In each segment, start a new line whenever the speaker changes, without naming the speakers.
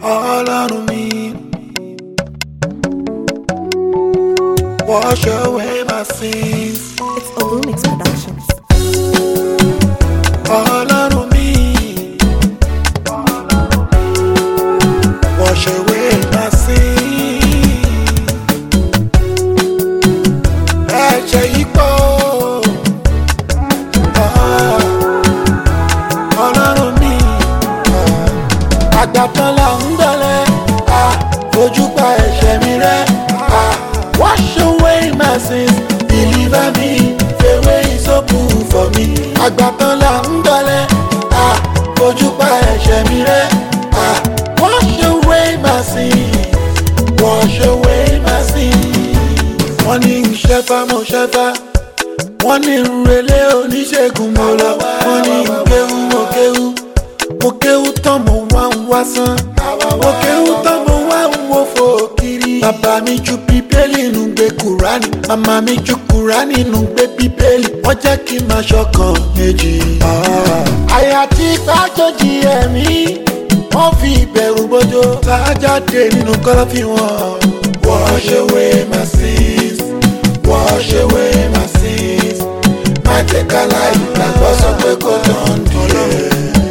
ọlọ́run mi. Wash away my sins.
It's Olumix Productions.
ọlọ́run mi. Wash away my sins. Ẹ̀jẹ̀ yìí pọ̀. Ah, Ọlọ́run mi. Ah, Àgbàtàn là ń gbọ́lẹ̀. Ah, Fojú pa ẹ̀ṣẹ̀ mi rẹ́. Ah, Wash away my sins. Deliver me. Fèwé ìsopù for me. Àgbàtàn là ń gbọ́lẹ̀. Ah, Fojú pa ẹ̀ṣẹ̀ mi rẹ́. Ah, Wash away my sins. Wash away my sins. Wọ́n ní ìṣẹ́fà mo ṣẹ́fà wọ́n ní ìrẹ̀lẹ̀ oníṣègùn mo lọ wọ́n ní ìkéwú mo kéwú mo kéwú tán mo wá ń wá sán mo kéwú tán mo wá ń wo fò kiri. bàbá mi ju bíbélì nù gbé kúránì màmá mi ju kúránì nù gbé bíbélì wọ́n jẹ́ kí n máa ṣọkàn méjì. àyà tí pàjọ́jì ẹ̀mí wọ́n fi ìbẹ̀rù bójó lájáde nínú kọ́lọ́fín wọn. wash away my sins wash away my sins má jẹ́ ká láì gbàgbọ́ sọ pé kò tán dìé.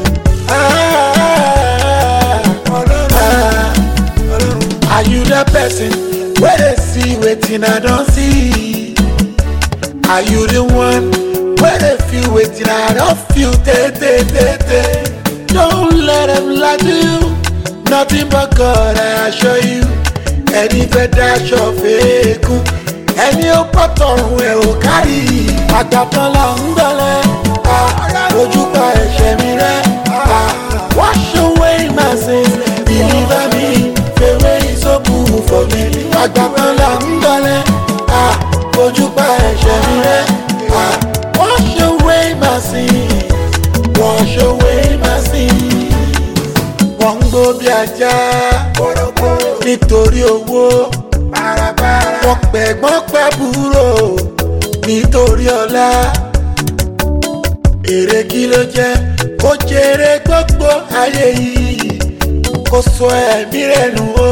Are you the person wey dey see wetin I don see? Are you the one wey dey feel wetin I don feel tey tey tey tey? Don't let them lie to you, nothing but God I assure you. Ẹni fẹ́ daṣọ fẹ́ẹ́kún, ẹni ó pọ̀ tọrùn ẹ̀ ò kárí. Àgbàtàn là ń gbọ́lẹ̀, ojú pa ẹ̀ṣẹ̀ mi rẹ́. Wash away my sins, deliver me, fèwé ìsopù for me. Àgbàtàn là ń gbọ́lẹ̀, ojú pa ẹ̀ṣẹ̀ mi rẹ́. Wash away my sins, wash away my sins wọ́n ń gbó bí ajá nítorí owó wọ́n pẹ̀gbọ́n pẹ̀búrò nítorí ọlá èrè kí ló jẹ́ kó jèrè gbogbo ayé yìí kó sọ ẹ̀mí rẹ̀ nù o.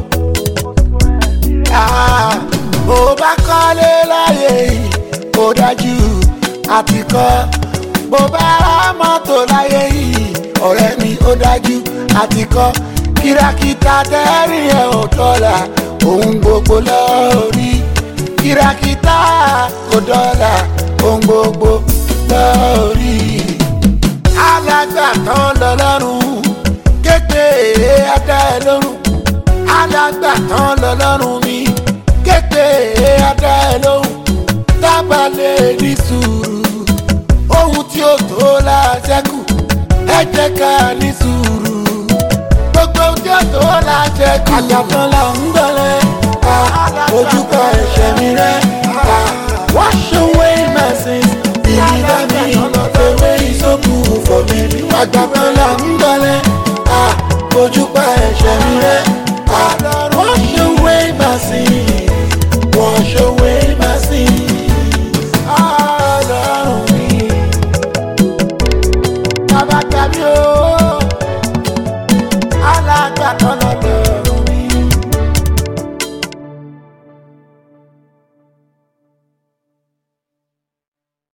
Ah, bó bá kọ́lé láyé yìí ó dájú àti kọ́ bó bá ra mọ́tò láyé yìí ọ̀rẹ́ mi ó dájú àti kọ́ kìràkìtà tẹ́rìn ẹ̀ ò dọ́là ohun gbogbo lórí kìràkìtà kò dọ́là ohun gbogbo lórí. alágbàtàn lọ́lọ́run képe adá ẹ lórun alágbàtàn lọ́lọ́run mi képe adá ẹ lórun tábàlẹ̀ ní sùúrù ohun tí ó tó la ṣẹ́kù ẹ jẹ́ ká ní sùúrù gbogbo tí ó tó la ṣẹ́kù. àjàtàn là ń gbọ́lẹ̀ ojú pa ẹ̀ṣẹ̀ mi rẹ́ wash away my sins deliver me fèwé ìsopù for me. àjàtàn